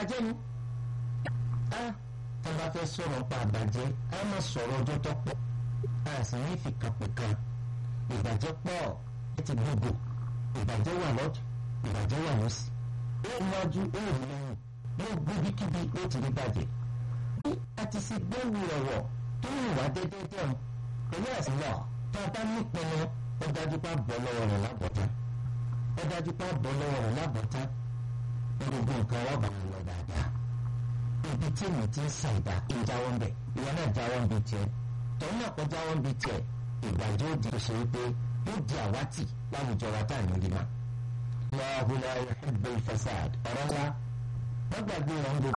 ìbàjẹ́ ni a tá a bá fẹ́ sọ̀rọ̀ pa àbàjẹ́ a máa sọ̀rọ̀ ọjọ́ tó pọ̀ a sì ní fi kàpẹ́ kan ìbàjẹ́ pọ̀ ẹ ti gbogbo ìbàjẹ́ wà lọ́jọ́ ìbàjẹ́ wà lọ́sì ó wájú ó rí lẹ́yìn yóò gbóbikíbi ó ti rí bàjẹ́ bí a ti ṣe gbẹ́wò ọ̀wọ̀ tó ń wá déédéé o pẹ̀lú ẹ̀sìn náà tá a bá nípinnu ó dájú pé a bọ́ lọ́wọ́ rẹ̀ lábọ̀tá ó dájú pé a bọ́ lọ́wọ́ rẹ̀ lábọ̀tá gbogbo nǹkan wà bá wọn lọ dáadáa ibi tí mi ti ń sa ìdá ìjáwọ́ ń bẹ̀ ìwọ náà jáwọ́ ń bi tiẹ̀ tọ́ náà kọ́ jáwọ́ ń bi tiẹ̀ ìgbàjọ́ di ṣe wípé yóò di àwátì láwùjọ wa tá à ní rí ma. Allahu la yuhibbu al-fasad ọ̀rọ̀ ńlá wọ́n gbàgbé wọn gbogbo